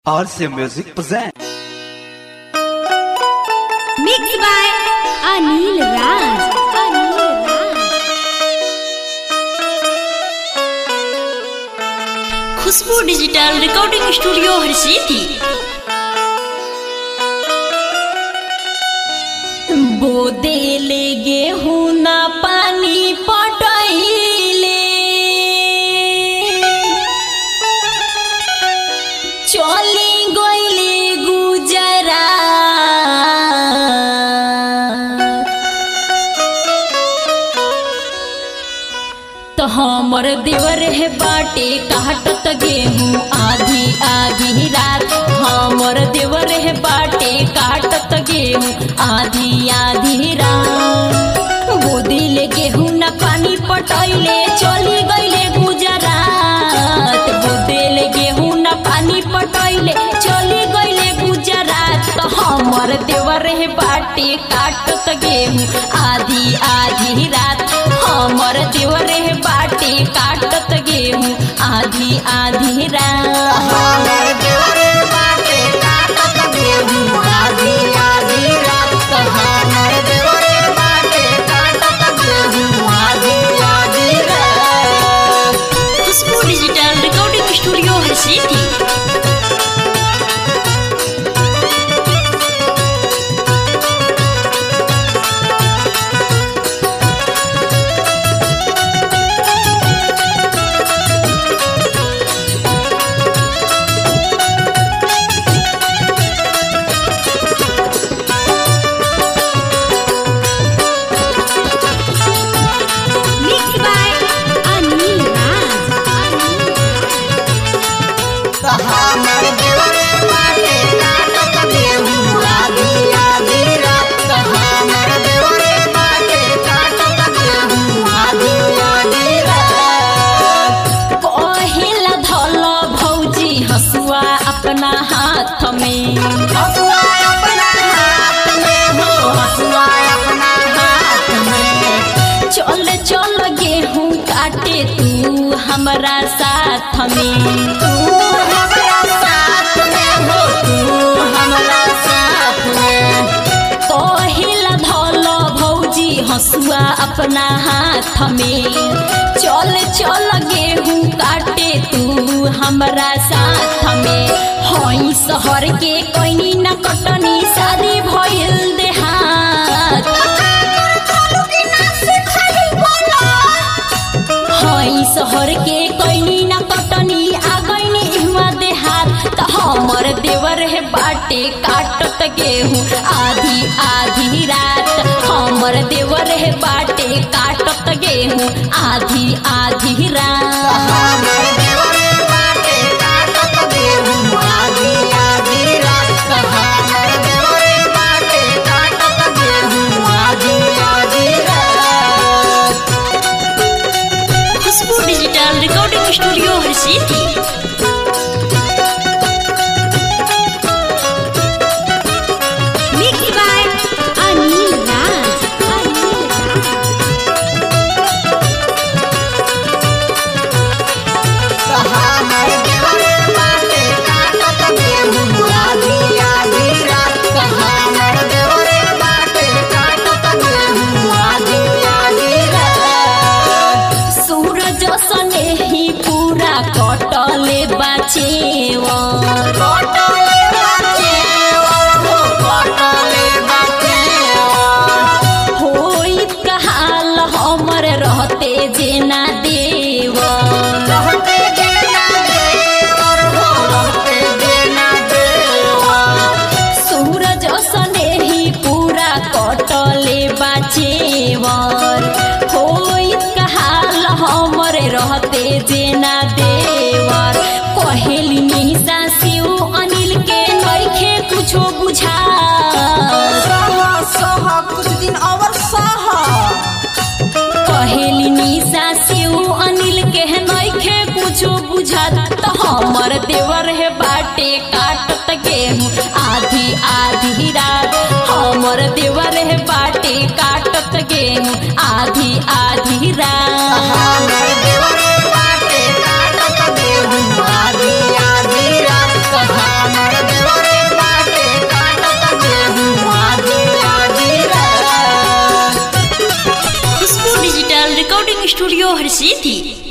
RC Music present. Mixed by Anil Raj. Anil Raj. Khushboo digital recording studio Harsiddhi बोदेले गेहूं ना पानी पटैले चली गईले गुजरा तो हमर देवर है बाटे काटत गेहूं आधी आधी रात हमर देवर है बाटे काटत गेहूं आधी आधी रात बोदिले गेहूं न पानी पटैले चली गईले गुजरात बोदिले गेहूं न पानी पटैले चली गईले गुजरात तो हमर देवर है बाटे काटत गेहूं आधी आधी रात हमर देवर है बाटे काटत गेहूं आधी आधी रात Khushboo digital recording studio Harsiddhi Mixed by Anil Raj. Anil Raj. पहिला धल भौजी हसुआ अपना हाथ में चल चल गेहूं काटे तू हमरा साथ में तू हमरा साथ में हो तू हमरा साथ में पहिला धल भौजी हसुआ अपना हाथ में चल चल गेहूं काटे तू हमरा साथ में हई शहर के कोई न कटनी शादी भइल देहात हई शहर के कोई न कटनी आ गईनी इहवा देहात त हमर देवर है बाटे काटत गेहूं आधी आधी रात हमर देवर है बाटे काटत गेहूं आधी आधी रात Khushboo digital recording studio Harsiddhi Mixed by Anil Raj. Anil Raj. सूरज सने ही पूरा कटले बाचेवा होइत कहाल हमर रहते जेना देवा सूरज सने ही पूरा कटले बाचेवर होइत कहाल हमर रहते जेना देवर कहेली निशा शिव अनिल के नइखे कुछो बुझा कहेली निशा शिव अनिल के नइखे कुछो बुझात त हमर देवर है बाटे काटत गेहूं आधी आधी रात हमर देवर है बाटे काटत गेहूं आधी आधी रात आधी आधी रात कहाना डिजिटल रिकॉर्डिंग स्टूडियो हर सीधी